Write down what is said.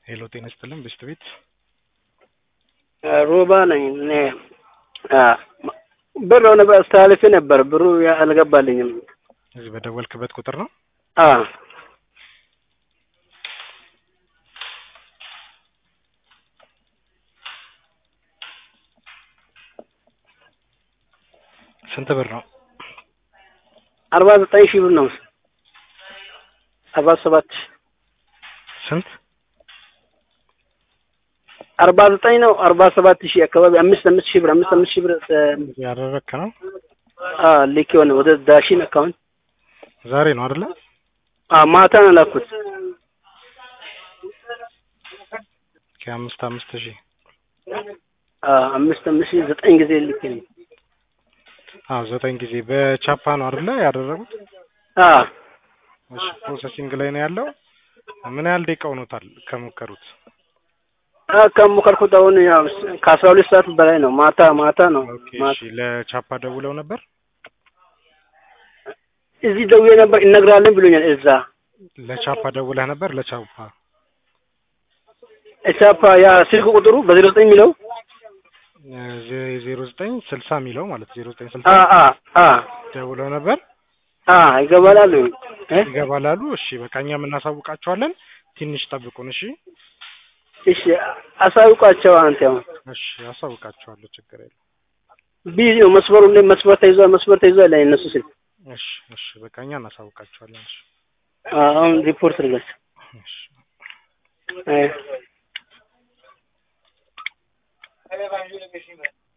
ሄሎ ጤና ይስጥልን ብስት ቤት ሮባ ነኝ እኔ ብር ሆነ አስተላልፌ ነበር ብሩ አልገባልኝም እዚህ በደወልክበት ቁጥር ነው አ ስንት ብር ነው አርባ ዘጠኝ ሺህ ብር ነው አርባ ሰባት ሺህ ስንት አርባ ዘጠኝ ነው አርባ ሰባት ሺህ አካባቢ አምስት አምስት ሺህ ብር አምስት አምስት ሺህ ብር ያደረግክ ነው አ ልክ የሆነ ወደ ዳሽን አካውንት ዛሬ ነው አይደለ አ ማታ ነው ላኩት ከአምስት አምስት ሺህ አ አምስት አምስት ሺህ ዘጠኝ ጊዜ ልክ ነው አዎ ዘጠኝ ጊዜ በቻፓ ነው አይደለ ያደረጉት አ እሺ ፕሮሰሲንግ ላይ ነው ያለው ምን ያህል ደቂቃ ሆኖታል ከሞከሩት አ ከሞከርኩት አሁን ያው ከአስራ ሁለት ሰዓት በላይ ነው ማታ ማታ ነው ኦኬ እሺ ለቻፓ ደውለው ነበር እዚህ ደውዬ ነበር እነግራለን ብሎኛል እዛ ለቻፓ ደውለህ ነበር ለቻፓ ቻፓ ያ ስልክ ቁጥሩ በዜሮ ዘጠኝ የሚለው ዜሮ ዘጠኝ ስልሳ የሚለው ማለት ዜሮ ዘጠኝ ስልሳ አ አ አ ደውለው ነበር አ ይገባላሉ እ ይገባላሉ እሺ በቃ እኛም እናሳውቃቸዋለን ትንሽ ጠብቁን እሺ እሺ አሳውቋቸው አንተ ያው እሺ አሳውቃቸዋለሁ ችግር የለም ቢዚ ነው መስመሩ እንደ መስመር ተይዟል መስመር ተይዟል ላይ እነሱ ስልክ እሺ እሺ በቃ እኛ እናሳውቃቸዋለን እሺ አሁን ሪፖርት ልገስ እሺ አይ